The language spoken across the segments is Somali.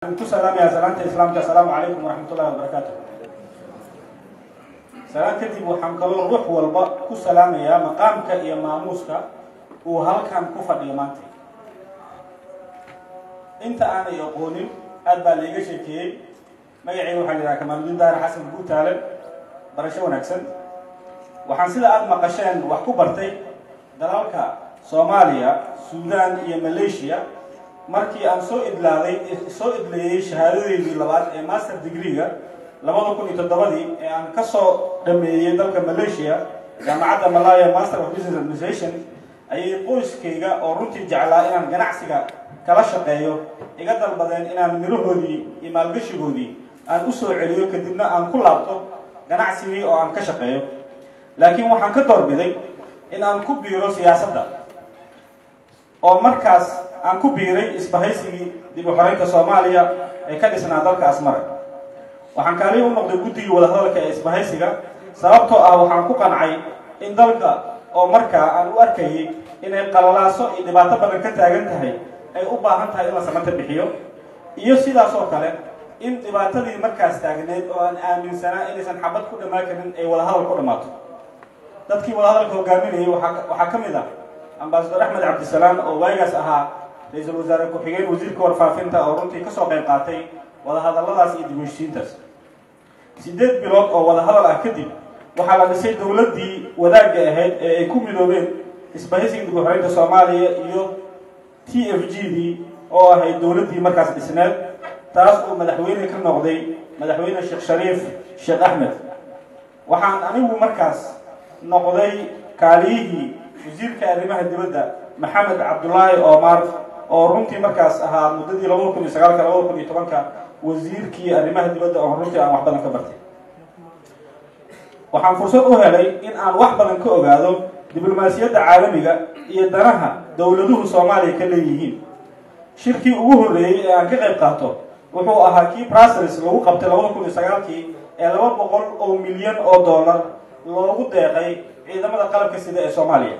ku salaamaya salaanta islaamka asalaamu calaykum waraxmatullahi wabarakaatu salaan kadib waxaan kaloo ruux walba ku salaamayaa maqaamka iyo maamuuska uu halkan ku fadhiyo maanta inta aanay aqoonin aad baa laiga sheekeeyey magaceyga waxaa la yidhaha kamaaludiin daahir xasan guutaale barasho wanaagsan waxaan sida aada maqasheen wax ku bartay dalalka soomaaliya suudaan iyo malaysia markii aan soo idlaaday soo idleeyey shahaadadeydii labaad ee master degree-ga labada kun iyo toddobadii ee aan ka soo dhameeyey dalka malaysia jaamacadda malaya master of business administration ayay qoyskayga oo runtii jeclaa inaan ganacsiga kala shaqeeyo iga dalbadeen inaan mirahoodii iyo maalgashigoodii aan u soo celiyo kadibna aan ku laabto ganacsigii oo aan ka shaqeeyo laakiin waxaan ka doorbiday in aan ku biiro siyaasadda oo markaas aan ku biiray isbahaysigii dib u xoreynta soomaaliya ee ka dhisnaa dalka asmare waxaan kaaliya u noqday guddigii wadahadalka ee isbahaysiga sababtoo ah waxaan ku qancay in dalka oo markaa aan u arkayay inay qalalaaso iyo dhibaato badan ka taagan tahay ay u baahan tahay in la samata bixiyo iyo sidaas oo kale in dhibaatadii markaas taagneed oo aan aaminsanaa inaysan xabad ku dhammaan karin ay wadahadal ku dhammaato dadkii wadahadalka hogaaminayay waxaa ka mid ah ambasador axmed cabdisalaam oo waagaas ahaa ra-iisul wasaare ku-xigeen wasiirka warfaafinta oo runtii kasoo qayb qaatay wadahadalladaas iyo dib heshiintaas sideed bilood oo wadahadal ah kadib waxaa la dhisay dowladdii wadaagga ahayd ee ay ku midoobeen isbahaysiga dib u xoreynta soomaaliya iyo t f g dii oo ahayd dowladdii markaas dhisneed taas uu madaxweyne ka noqday madaxweyne sheekh shariif sheekh axmed waxaan anigu markaas noqday kaaliyihii wasiirka arrimaha dibadda maxamed cabdulaahi omar oo runtii markaas ahaa muddadii labada kun iyo sagaalka labada kun iyo tobanka wasiirkii arrimaha dibadda oo runtii aan wax badan ka bartay waxaan fursad u helay in aan wax badan ka ogaado diblomaasiyadda caalamiga iyo danaha dowladuhu soomaaliya ka leeyihiin shirkii ugu horreeyey ee aan ka qayb qaato wuxuu ahaa kii brussels lagu qabtay labada kun iyo sagaalkii ee laba boqol oo milyan oo dollar loogu deeqay ciidamada qalabka sida ee soomaaliya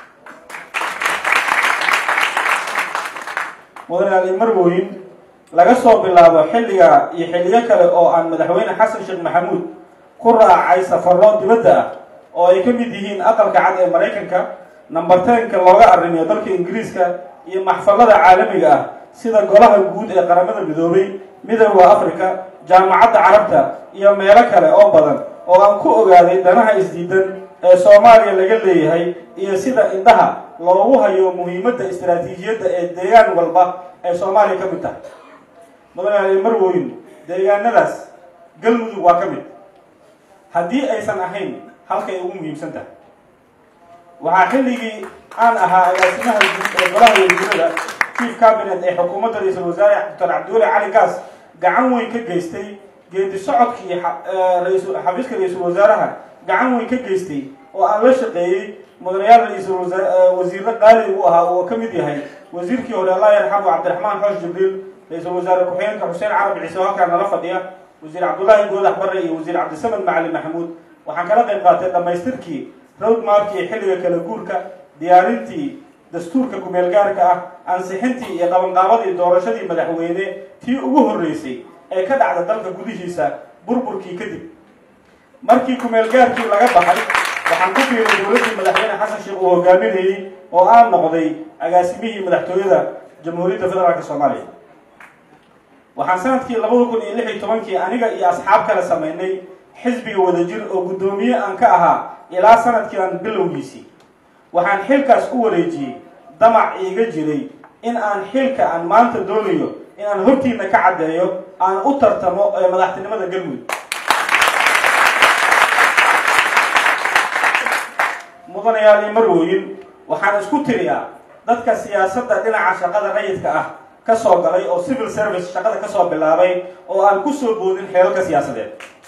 mudane marwoyin laga soo bilaabo xilliga iyo xilliyo kale oo aan madaxweyne xasan sheekh maxamuud ku raacay safarro dibadda ah oo ay ka mid yihiin aqalka cad ee maraykanka nambarteenka looga arrimiyo dalka ingiriiska iyo maxfalada caalamiga ah sida golaha guud ee qaramada midoobay midooda africa jaamacadda carabta iyo meelo kale oo badan oo aan ku ogaaday danaha isdiidan ee soomaaliya laga leeyahay iyo sida indhaha loogu hayo muhiimadda istaraatiijiyadda ee deegaan walba ay soomaaliya ka mid tahay mudane marwoyin deegaanadaas galmudug waa ka mid haddii aysan ahayn halkay ugu muhiimsan tahay waxaa xilligii aan ahaa agaasimaha guud ee golaha wasiirada chief cabinet ee xukuumadda ra-iisul wasaare doctor cabdiweli cali gaas gacan weyn ka geystay geedi socodkii xafiiska ra-iisul wasaaraha gacan weyn ka geystay oo aan la shaqeeyey mudanayaal ra-iisul wasiirro qaali uu ahaa oo ka mid yahay wasiirkii hore allah yarxamu cabdiraxmaan xoosh jibriil ra-iisul wasaare ku-xigeenka xuseen carab ciise oo halkaa nala fadhiya wasiir cabdullaahi goodax barre iyo wasiir cabdisamed macali maxamuud waxaan kala qayb qaatay dhammaystirkii roadmarkii xilliga kala guurka diyaarintii dastuurka kumeel gaarka ah ansixintii iyo qabanqaabadii doorashadii madaxweyne tii ugu horreysay ee ka dhacda dalka gudihiisa burburkii kadib markii kumeel gaarkii laga baxay waxaan ku biiray dowladdii madaxweyne xasan sheekh uu hogaaminayey oo aan noqday agaasimihii madaxtooyada jamhuuriyadda federaalk soomaaliya waxaan sanadkii labada kun iyo lix iyo tobankii aniga iyo asxaab kale samaynay xisbiga wadajir oo guddoomiye aan ka ahaa ilaa sanadkiian bilowgiisii waxaan xilkaas u wareejiyey damac iiga jiray in aan xilka aan maanta doonayo in aan hortiina ka caddeeyo aan u tartamo ee madaxtinimada galmudug mudanayaal iyo marwooyin waxaan isku tiriyaa dadka siyaasadda dhinaca shaqada rayidka ah ka soo galay oo civil service shaqada ka soo bilaabay oo aan ku soo boodin xeelalka siyaasadeed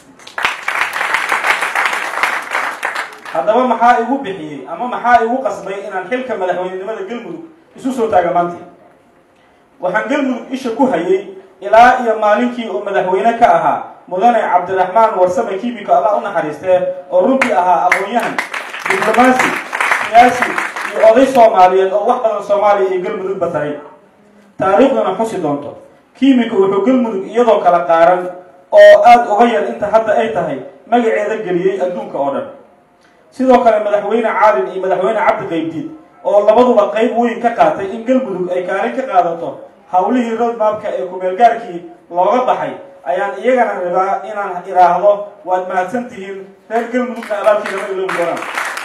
haddaba maxaa igu bixiyey ama maxaa igu qasbay inaan xilka madaxweynenimada galmudug isu soo taaga maanta waxaan galmudug isha ku hayay ilaa iyo maalinkii uu madaxweyne ka ahaa mudane cabdiraxmaan warsame kimiko allah u naxariistee oo runtii ahaa aqoon-yahan diblomaasi siyaasi iyo oday soomaaliyeed oo wax badan soomaaliya iyo galmudug bataray taariikhduna xusi doonto kiimika wuxuu galmudug iyadoo kala qaaran oo aada uga yar inta hadda ay tahay magaceeda geliyey adduunka oo dhan sidoo kale madaxweyne caalin iyo madaxweyne cabdi qaybdiid oo labaduba qayb weyn ka qaatay in galmudug ay kaalin ka qaadato howlihii roadmapka ee kumeelgaarkii looga baxay ayaan iyagana rabaa inaan idhaahdo waad mahadsan tihiin reer galmudugna abaalkiina ma iloobi doonaan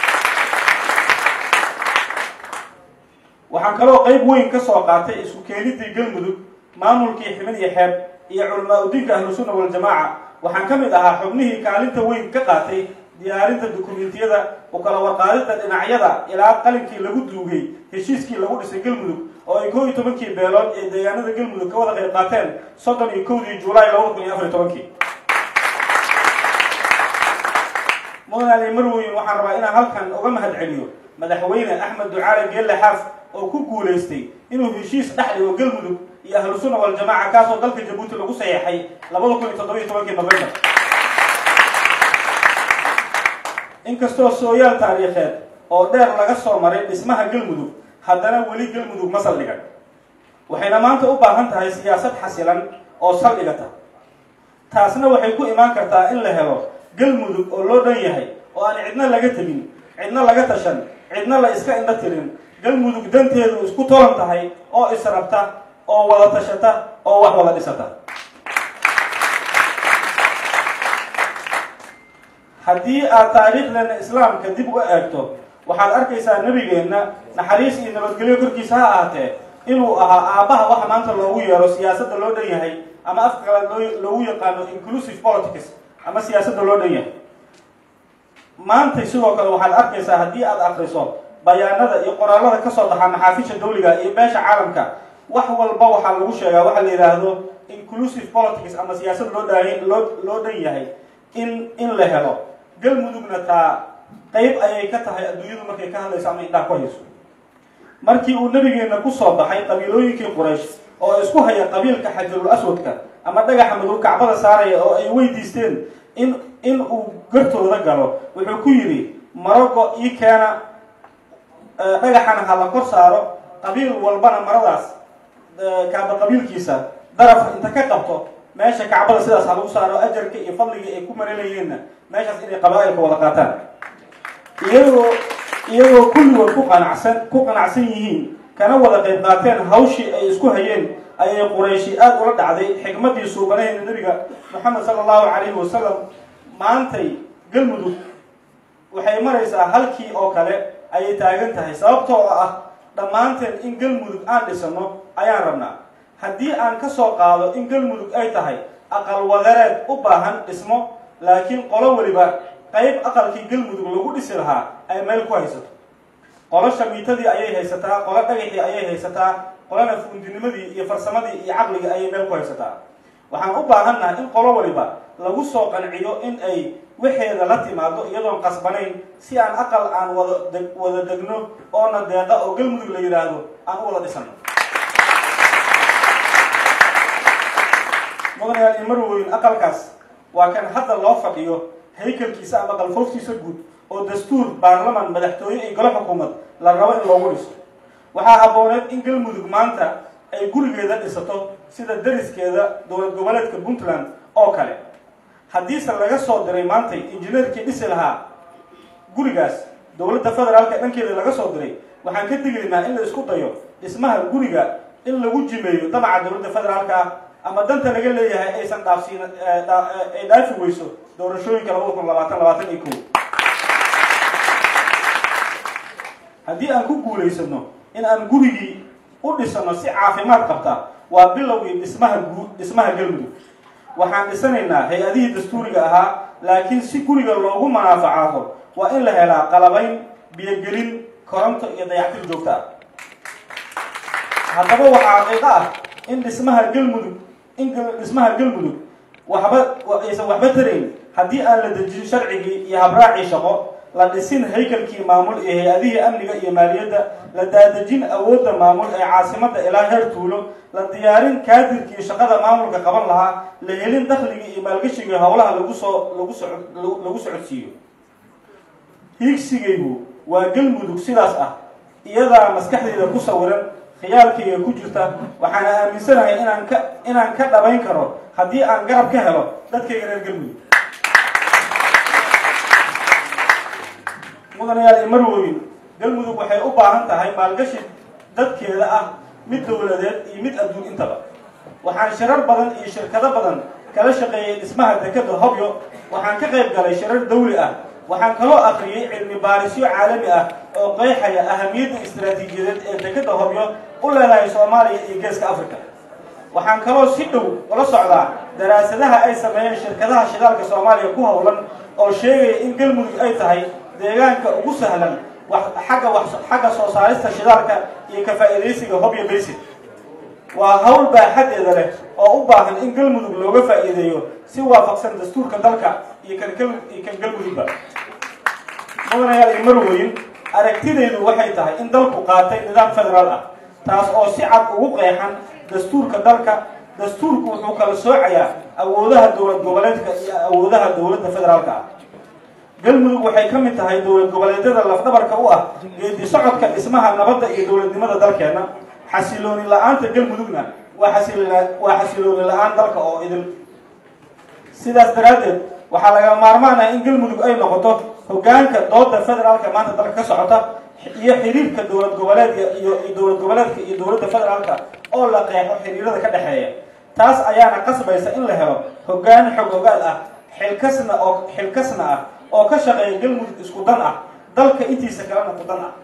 waxaan kaloo qayb weyn ka soo qaatay isku keenidii galmudug maamulkii xibin iyo xeeb iyo culamaa udiinka ahlusunna waljamaaca waxaan ka mid ahaa xubnihii kaalinta weyn ka qaatay diyaarinta dukumentiyada u kala warqaadida dhinacyada ilaa qalinkii lagu duugay heshiiskii lagu dhisay galmudug oo ay kow iyo tobankii beelood ee deegaanada galmudug ka wada qayb qaateen soddon iyo kowdii julaay labada kun iyo afar iyo tobankii mudan ali marweyn waxaan rabaa inaan halkan uga mahad celiyo madaxweyne axmed ducaale geelle xaaf oo ku guulaystay inuu heshiis dhex dhigo galmudug iyo ahlusunna waljamaaca kaasoo dalka jabuuti lagu saxeexay labada kun iyo toddobiyo tobankii november inkastoo sooyaal taariikheed oo dheer laga soo maray dhismaha galmudug haddana weli galmudug ma saldhigan waxayna maanta u baahan tahay siyaasad xasilan oo saldhigata taasna waxay ku imaan kartaa in la helo galmudug oo loo dhan yahay oo aan cidna laga tegin cidna laga tashan cidna la iska indho tirin galmudug danteedu isku tolan tahay oo israbta oo wada tashata oo wax wada dhisata haddii aad taariikhdeena islaamka dib u eegto waxaad arkaysaa nebigeenna naxariis iyo nabadgelyo korkiisa ha ahaatee inuu ahaa aabbaha waxa maanta loogu yeero siyaasadda loo dhan yahay ama afka kale loo loogu yaqaano inclusive politics ama siyaasadda loo dhan yahay maantay sidoo kale waxaad arkaysaa haddii aad akriso bayaanada iyo qoraallada ka soo baxa maxaafisha dawliga iyo beesha caalamka wax walba waxaa lagu sheegaa waxa la yidhaahdo inclusive politics ama siyaasad loo dhan loo loo dhan yahay in in la helo galmudugna taa qayb ayay ka tahay adduunyadu markay ka hadlayso ama indhaha ku hayso markii uu nabigeena ku soo baxay qabiilooyinkii quraysh oo isku haya qabiilka xajarul aswadka ama dhagaxa madow kacbada saaraya oo ay weydiisteen in in uu gartooda galo wuxuu ku yidhi marogo ii keena dhagaxana ha la kor saaro qabiil walbana maradaas kaaba qabiilkiisa daraf inta ka qabto meesha kacbada sidaas ha lagu saaro ajarka iyo fadliga ay ku marinayeenna meeshaas inay qabaa-ilka wada qaataan iyagoo iyagoo kulligood ku qanacsan ku qanacsan yihiin kana wada qayb qaateen hawshii ay isku hayeen ayay qurayshi aada ula dhacday xikmaddii suubanaheeda nebiga moxamed sala allahu calayhi wasalam maantay galmudug waxay maraysaa halkii oo kale ayay taagan tahay sababtoo ah dhammaanteen in galmudug aan dhisano ayaan rabnaa haddii aan ka soo qaado in galmudug ay tahay aqal wadareed u baahan dhismo laakiin qolo weliba qayb aqalkii galmudug lagu dhisi lahaa ay meel ku haysato qolo shamiitadii ayay haysataa qolo dhagaxii ayay haysataa qolona fuundinimadii iyo farsamadii iyo caqligii ayay meel ku haysataa waxaan u baahannaha in qolo waliba lagu soo qanciyo in ay waxeeda la timaado iyadoon qasbanayn si aan aqal aan wada deg wada degno oona deeqa oo galmudug la yidhaahdo aan u wada dhisano mudanayaal iyo marweyn aqalkaas waa kan hadda loo fadhiyo haykalkiisa ama qalfooftiisa guud oo dastuur baarlaman madaxtooye iyo golo xukuumad la rabo in loogu dhiso waxaa habbooneed in galmudug maanta ay gurigeeda dhisato sida dariskeeda dowlad goboleedka puntland oo kale haddiise laga soo diray maantay injineerkii dhisi lahaa gurigaas dowladda federaalka dhankeeda laga soo diray waxaan ka digaynaa in la isku dayo dhismaha guriga in lagu jimeeyo damaca dowladda federaalka ah ama danta laga leeyahay aysan dhaafsiin ay dhaafi weyso doorashooyinka labada kun labaatan labaatan iyo kow haddii aan ku guulaysano in aan gurigii u dhisano si caafimaad qabta waa bilowgii dhismaha guu dhismaha galmudug waxaan dhisanaynaa hay-adihii dastuuriga ahaa laakiin si guriga loogu manaafacaado waa in la helaa qalabayn biyogelin koronto iyo dayactir joogto ah haddaba waxaa xaqiiqo ah in dhismaha galmudug in dhismaha galmudug waxba aysan waxba tarayn haddii aan la dejin sharcigii iyo habraacii shaqo la dhisin haykalkii maamul iyo hay-adihii amniga iyo maaliyadda la daadejin awoodda maamul ee caasimadda ilaa heer tuulo la diyaarin kaadirkii shaqada maamulka qaban lahaa la helin dakhligii iyo maalgashigii howlaha lagu soo lagu so lagu socodsiiyo hiigsigaygu waa galmudug sidaas ah iyadaa maskaxdeyda ku sawiran khiyaalkayga ku jirta waxaana aaminsanahay inaan ka inaan ka dhabayn karo haddii aan garab ka helo dadkayga reer galmudug mudanayaal iyo marwooyin galmudug waxay u baahan tahay maalgashi dadkeeda ah mid dowladeed iyo mid adduun intaba waxaan shirar badan iyo shirkado badan kala shaqeeyey dhismaha dekeda hobyo waxaan ka qayb galay shirar dawli ah waxaan kaloo akriyey cilmi baarisyo caalami ah oo qeexaya ahamiyadda istaraatiijiyadeed ee dekeda hobyo u leedahay soomaaliya iyo geeska africa waxaan kaloo si dhow ula socdaa daraasadaha ay sameeyeen shirkadaha shidaalka soomaaliya ku howlan oo sheegaya in galmudug ay tahay deegaanka ugu sahlan xagga xagga soo saarista shidaalka iyo ka faa'iidaysiga hobyo basin waa hawl baaxadeeda leh oo u baahan in galmudug looga faa'iideeyo si waafaqsan dastuurka dalka iyo kan iyo kan galmudugba mudanayaal iyo marweyn aragtidaydu waxay tahay in dalku qaatay nidaam federaal ah taas oo si cad ugu qeexan dastuurka dalka dastuurku wuxuu kala soocayaa awoodaha dowlad goboleedka iyo awoodaha dowladda federaalka ah galmudug waxay ka mid tahay dowlad goboleedyada lafdhabarka u ah geedi socodka dhismaha nabadda iyo dowladnimada dalkeena xasilooni la-aanta galmudugna waa xasil waa xasilooni la-aan dalka oo idil sidaas daraaddeed waxaa laga maarmaan ah in galmudug ay noqoto hogaanka dooda federaalka maanta dalka ka socota iyo xiriirka dowlad goboleedka iyo dowlad goboleedka iyo dowladda federaalka oo la qeexo xiriirada ka dhexeeya taas ayaana qasbaysa in la helo hogaan xog ogaal ah xilkasna oo xilkasna ah oo ka shaqeeya galmudug isku dan ah dalka intiisa kalena ku dan ah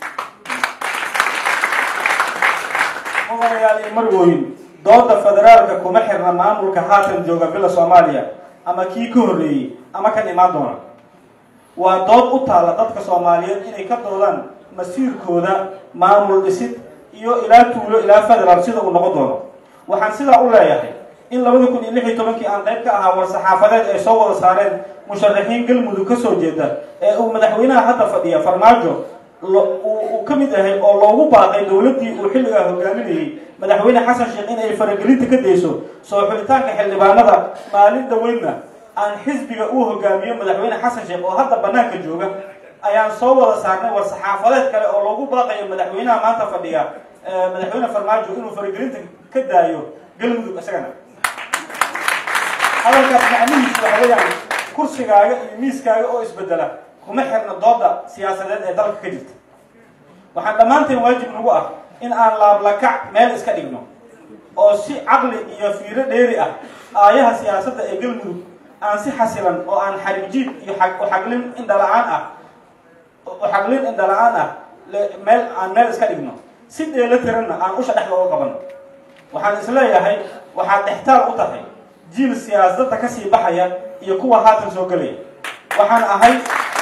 mudanayaal iyo marwooyin dooda federaalka kuma xirna maamulka haatan jooga bila soomaaliya ama kii ka horreeyey ama kan imaan doona waa dood u taalla dadka soomaaliyeed inay ka doodaan masiirkooda maamul dhisid iyo ilaa tuulo ilaa federaal sida uu noqon doono waxaan sidaa u leeyahay in labada kun iyo lix iyo tobankii aan qayb ka ahaa war-saxaafadeed ay soo wada saareen musharaxiin galmudug ka soo jeeda ee uu madaxweynaha hadda fadhiya farmaajo uu ka mid yahay oo loogu baaqay dowladdii uu xilligaa hogaaminayey madaxweyne xasan sheekh in ay faragelinta ka dayso soo xulitaanka xildhibaanada maalin dhaweydna aan xisbiga uu hogaamiyo madaxweyne xasan sheekh oo hadda banaanka jooga ayaan soo wada saarnay war-saxaafadeed kale oo loogu baaqayo madaxweynaha maanta fadhiya madaxweyne farmaajo inuu faragelinta ka daayo galmudug isagana hadalkaas macnihiisu waxa weeyaan kursigaaga iyo miiskaaga oo isbedela kuma xirna dooda siyaasadeed ee dalka ka jirta waxaan dhammaanteen waajib nagu ah in aan laablakac meel iska dhigno oo si caqli iyo fiiro dheeri ah aayaha siyaasadda ee galmudug aan si xasilan oo aan xarijiid iyo uxaglin indhala-aan ah uxaglin indhala-aan ah meel aan meel iska dhigno si dheelo tiranna aan usha dhexda uga qabanno waxaan isleeyahay waxaad dhextaal u tahay jiil siyaasadda kasii baxaya iyo kuwa haatan soo gelaya waxaan ahay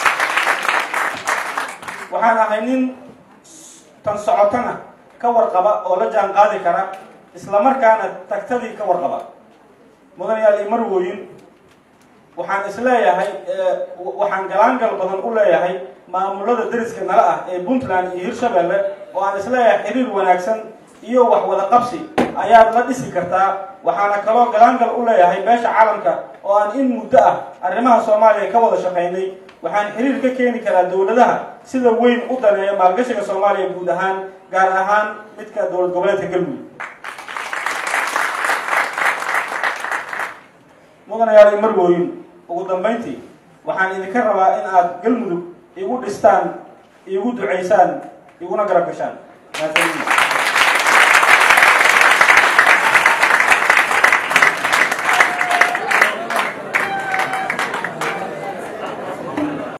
waxaan ahay nin tan socotana ka warqaba oo la jaan qaadi kara islamarkaana tagtadii ka warqaba mudanayaal iyo marwooyin waxaan isleeyahay waxaan galaangal badan u leeyahay maamulada deriska nala ah ee puntland iyo hirshabelle oo aan isleeyahay xiriir wanaagsan iyo wax wada qabsi ayaad la dhisi kartaa waxaana kaloo galaangal u leeyahay beesha caalamka oo aan in muddo ah arrimaha soomaaliya ka wada shaqaynay waxaan xiriir ka keeni karaa dowladaha sida weyn u daneeya maalgashiga soomaaliya guud ahaan gaar ahaan midka dowlad goboleedka galmudug mudanayaal iyo marwooyin ugu dambayntii waxaan idinka rabaa in aad galmudug igu dhistaan igu ducaysaan iguna garab gashaan